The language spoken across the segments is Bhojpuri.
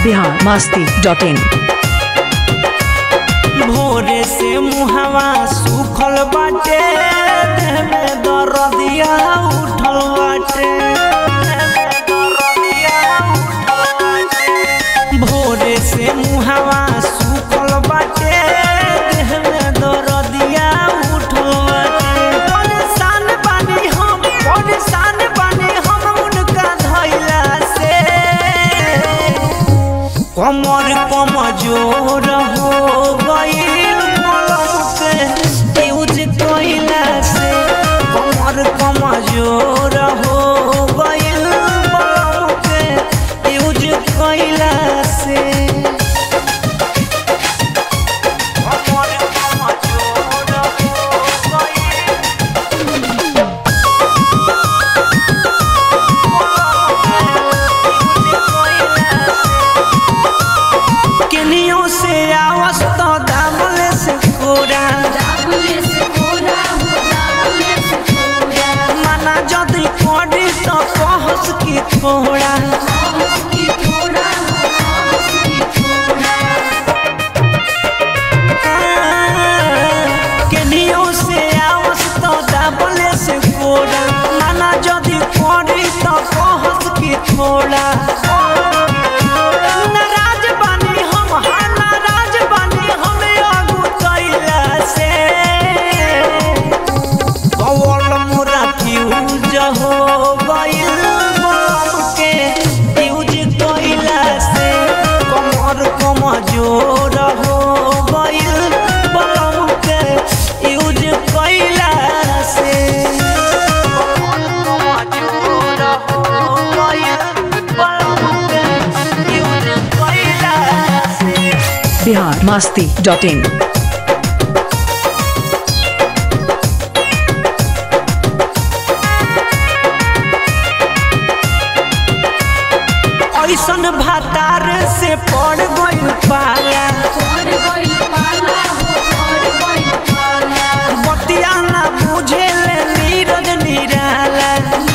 बिहार मस्ती डॉट इन भोरे से मुहवा सुखल बाटे देह में दर्दिया उठल बाटे भोरे से मुहवा सुखल बाटे देह में दर्दिया उठल बाटे परेशान बानी हम परेशान बानी हम उनका धैला से कमर कमजोर हो गईल मलम के यूज कइला से कमर कमजोर हो गईल मलम के यूज कइला से कमर कमजोर हो गईल केनियो से आवस तो दामल से कोरा माना जदी कोडी तो कहस की थोड़ा केनियो से आवस तो दामल से कोरा माना जदी कोडी तो कहस की थोड़ा नाराज बानी हम हाँ नाराज बानी हम आगू कैला से कवल मोरा फ्यूज हो गइल बम के फ्यूज कइला से कमर कमजोर हो गइल बम के यूज कइला से कमर कमजोर हो गइल बम के यूज कइला से बिहार मस्ती डॉट इन ऐसन भातार से पड़ गइल पाला बतिया ना बुझे ले नीरज निराला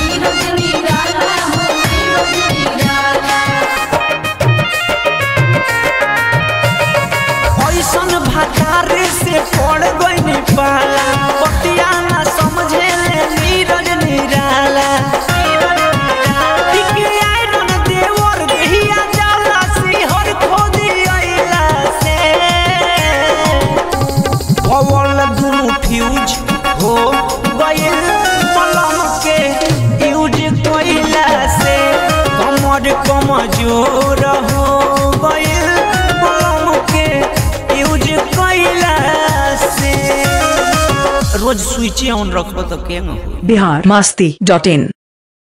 ऐसन भातार से पड़ गइल पाला बतिया ना समझे ले नीरज निराला टिके आयरन देवर देहिया जाला सिहर खोदी अइला से पवल दुनु फ्यूज हो गइल मलम के यूज कइला से कमर कमजोर हो गइल मलम के यूज कइला से रोज स्विच ऑन रखबो तो केंग हो बिहार मस्ती डॉट इन